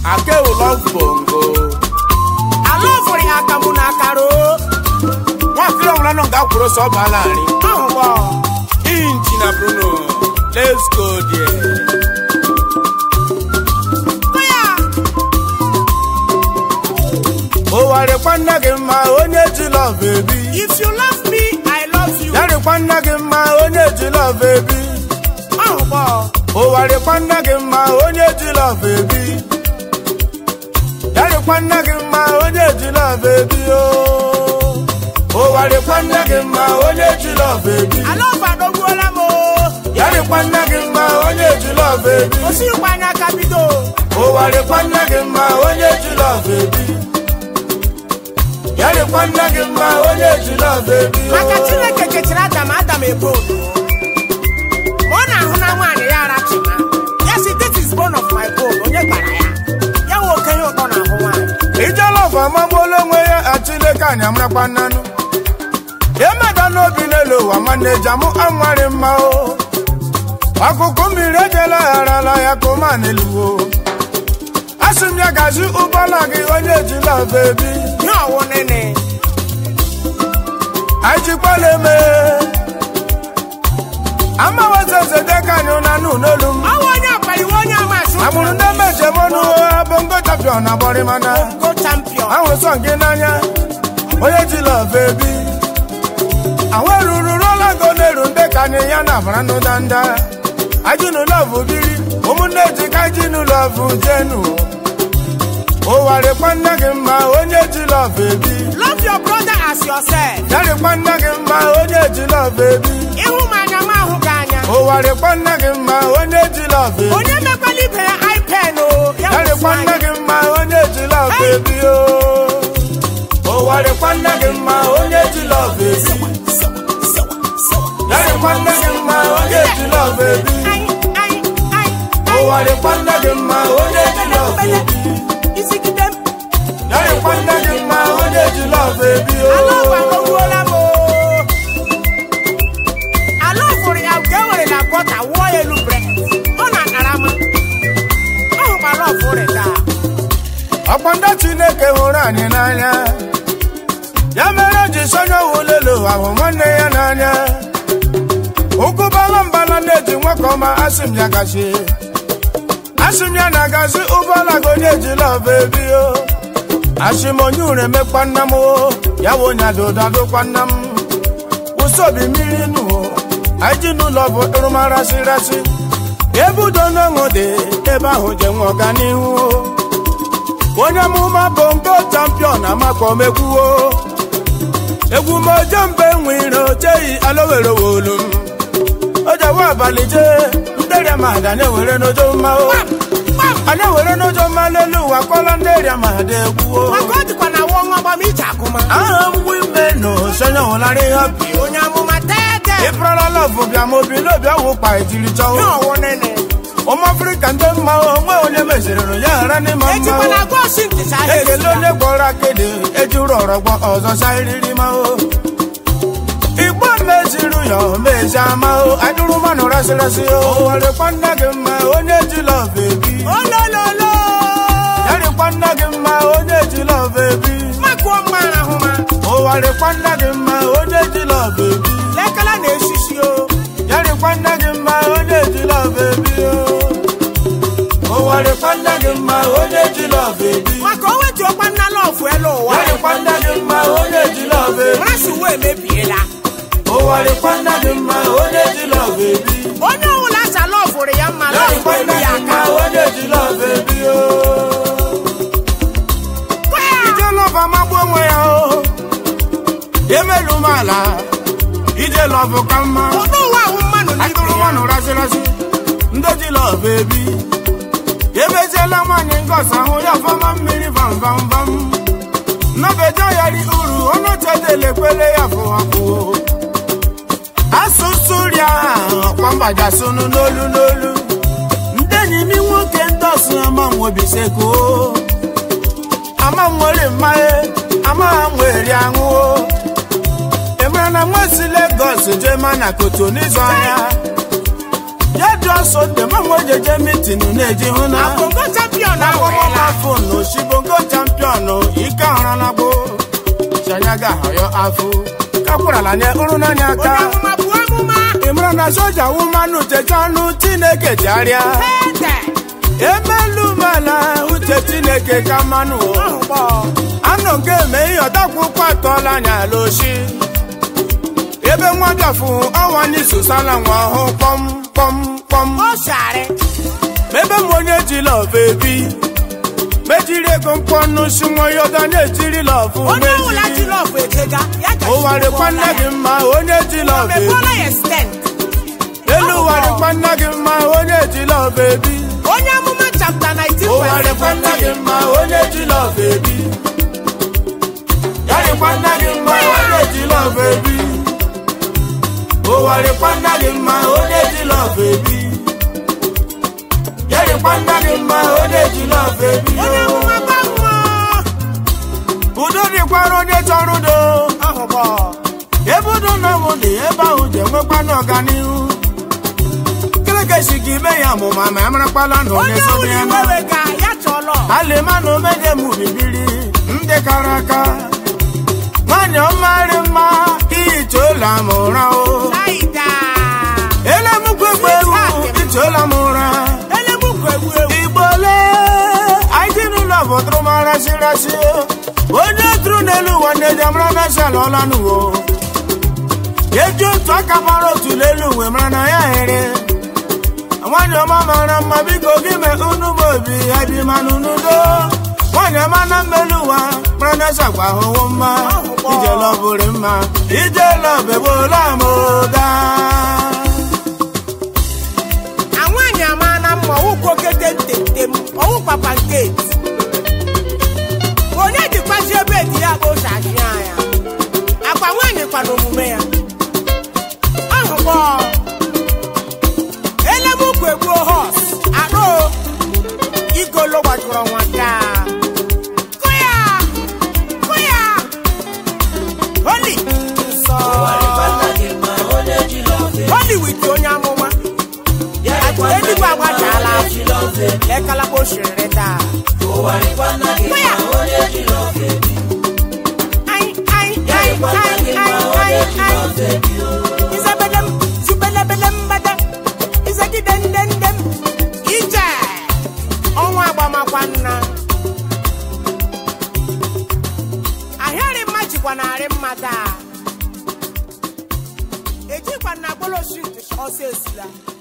akewu love bongo ala ọfụrụ ya akamụ na akara o nwakiri ọbụla nọ nga kwuru sọ ọba láàrin ahụgbọ inchi na bruno let's go there ya ụwarịkwa nne gị mma onye ji love ebi if you love me i love you yarịkwa nne gị mma onye ji love ebi ahụgbọ ụwarịkwa nne gị mma onye ji love ebi yarịkwa nne gị mma onye ji love ebi o ụwarịkwa nne gị mma onye ji love ebi ala ọfụ adọgbuola m o yarịkwa nne gị mma onye ji love ebi osikwa anya aka bido ụwarịkwa nne gị mma onye ji love ebi yarịkwa nne gị mma onye ji love ebi o. maka chineke kechiri adam adam ebo ma ọ na-ahụ na nwaanyị ya arachina ya si this is bone of my bone onye gbara ya ya nwe okenye ụtọ na-ahụ nwaanyị ijela ọgụ amagbuola onwe ya achileke anya marakwa nnanụ emeda n'obi n'elu ụwa nwanne jamụ anwarị mma o akụkụ mmiri ejela gharala ya ka ụma n'eluwo asị m ya gazi ụgbọala gị onye ejila ọba ebi nye ọwụ nene anyị jikwala eme amawezezedeka anyị ụnanụ n'olu m ọwụ onye ọkpaliwe onye amasị amụrụ ndị mejemọnụ bongo champion na gbọrịmana go champion ahụrụ sọ gị n'anya onye ji lọv ebi ahụ eruru rola go na-eru ndị ka anyị ya na abara n'ụdanda ajinu lọv biri ụmụnne ji ka jinu lọv jenu ụwarịkwa nne gị mma onye ji lọv ebi love your brother as yourself yarịkwa nne gị mma onye ji lọv ebi ịhụ m anya m ahụ gị anya ụwarịkwa nne gị mma onye ji lọv ebi onye mekwala ibe ya ipen o ya yarịkwa nne gị mma onye ji lọv ebi o ụwarịkwa nne gị mma onye ji lọv ebi yarịkwa nne gị mma onye ji lọv ebi ụwarịkwa nne gị mma onye ji lọv ebi isigide m yarịkwa nne gị mma onye ji lọv ebi ala ọgwụ o adọgbuola m o ala ọfụrụ ya nke ewere na bọta wụọ ya elu bred ọ na-akara m ọhụkwa ala ọfụrụ taa ọkwa ndị chineke hụrụ anyị n'anya ya mere o ji sonye wulelu ahụ nwanne ya n'anya ụkwụ bala mbala na-eji nwoke ọma asị m ya gachi asị m ya na-agazi ụgbọala gị onye ji lọv ebi o asị m onye ure emekwa nna m o ya bụ onye adụdadụkwa nna m ụsobi mmiri nụ o anyị ji n'ụlọ bụ ịrụmarasị rasị ebe udo n'ọṅụ dị ebe ahụ je nwe ọganihu o onye amụma bụ ngo champion amakpọ mekwuo egwu mojo mbe nwere ocheghị alowere wolu m ojewe abalị jee ndịrịa ma ga na-ewere n'ojo mma o anyị ewere n'ojo mma n'elu ụwa kpọrọ ndịrịa ma dị egwuo maka ọ dịkwa na wụọ nwa gbam ije akụma aha mgbu ime na osonye hụlara ihe bi onye amụma tete ịpụrala lọvụ bịa ma obi n'obi ọwụ kpa ejiri chọọ nye ọwụ nene ụmụ afrịka ndị mma onwe onye meziriri ya ghara n'ịma ejikwa mma na gosi ntịsa ahịa ekele onye gbọrọ akịdị ejuru ọrọgbọ ọzọ sairiri ma o igbo meziri ya mezi ama o adụrụ mmanụ rasịrasị o warịkwa nna gị mma onye ji lọv ebi olololo yarịkwa nna gị mma onye ji lọv ebi makụọ mma ahụma ụwarịkwa nna gị mma onye ji lọv ebi lekala na-esisi o yarịkwa nna gị mma onye ji lọv ebi o ụwarịkwa nna gị mma onye ji lọv ebi maka o wetuokwa nna lọfụ elu ụwa yarịkwa nna gị mma onye ji lọv ebi mmasị uwe emebiela ụwarịkwa nna gị mma onye ji lọv ebi onye ọbụla asa lọfụrụ ya mma lọfụ yarịkwa elu nna ya gị mma aka onye ji lọv ebi o Kwa ya. ije lọv amagbu onwe ya o emelu m ala ije lọv ka mma ụdị ụwa ahụ mmanụ n'ibe atụrụ ya mmanụ rasịrasị ndị ji lọv ebi emeziela nwaanyị ngọs ahụ ya fọma mmiri vamvamvam nnabeja ya ri uru ọnụ chedele kwele ya fụwafụ asụsụ ria ọkwa mbajasụnụ n'olu n'olu ndị enyi m nwoke ndọsụ ama nwobiseko ama nwere mmanya ama nwere aṅụo emere na nwa si Lagos jee ma na koto n'izu anya jedu ọsọ ndị mmanwụ jeje mitin na-eji hụ na Bongo champion ahụ akwụkwọ ela. mafon osibongo champion ike ọhụrụ na gboo chanyaga ahọyọ afọ kakwurala nye ụrụ n'anya Onye aka amụma bụ amụma. ịmara na soja wumanụ techa ọnụ chineke jarịa Ede. emelu mala uche chineke ka mmanụ o Ahụ gbọ. anọ nke eme ihe ọdakwụkwọ atọọla anya loshi ebe nwa bịafụ ọnwa n'isosala nwa ọhụ kpọm kpọm kpọm O shari. ebe m onye ji lọvụ ebi mejiri ego mkpọnụ si nwa ya ọga na-ejiri lọvụ Onye ọbụla ji meji lọọfụ ejega, ya gachi ụwa dịkwa nne gị mma onye ji lọvụ ebi Mekwala ya extend. elu ụwa dịkwa nne gị mma onye ji lọvụ ebi Onye amụma chapter 19 ụwa verse dịkwa nne gị 17. mma onye ji lọvụ ebi ya dịkwa nne gị mma onye ji lọvụ ebi ụwa dịkwa nne gị mma onye ji lọvụ ebi ya dịkwa nne gị mma onye ji lọvụ ebi Onye amụma bụ amụma. udo dịkwara onye chọrọ udo Ahụ gbọ. ebe udo na ọnwụ dị ebe ahụ ji enwekwana ọganihu kelekesi ka ime ya ọmụma ma amarakpala na onye Onye sobe ọbụla ya iwe na wega, ya chọlọ. alịma na omenye m bibiri ndị kara aka nwanyị ọmarị mma ihichaola m ụra o Saida. elemukwu egbe ewu ichaola m ụra Elemukwu egwu egwu. igbole anyị dị n'ụlọ bụtụrụ m arasịrasị onye tụrụ n'elu ụwa nne ji amara na esi ala ọla n'uwo eji otu aka mara otu n'elu uwe mara na ya here nwaanyị ọma mara mma biko gị mee unu m obi ya bi manụ n'udo nwaanyị ọma na mmelu ụwa mara na esi agwa ahụhụ mma ijele ọbụrụ mma ijele ọbegbola m oga Na nwaanyị ama na mma ọwụ kwokete ntentem ọwụ papa nketi onye dịkwazi ebe di ya bụ ụzọ achị anya akwa nwaanyị kwa n'omume ya ahụgbọ elemukwu egbuo hos arụ igolo gbajuru ọnwa taa kụya kụya holi nsọ holi wit onye amụma eluigwe agbachala lekalakpa osiriri taa kụya Ai, ai, ai, ai, ai, ai, ai. Izebedem, zubelebelem bede, izegidendendem. Ije, ọnwa agbamakwa nna. Ahịarị mma jikwa narị mma taa. Ejikwa na agbolo shit ọsọ esila.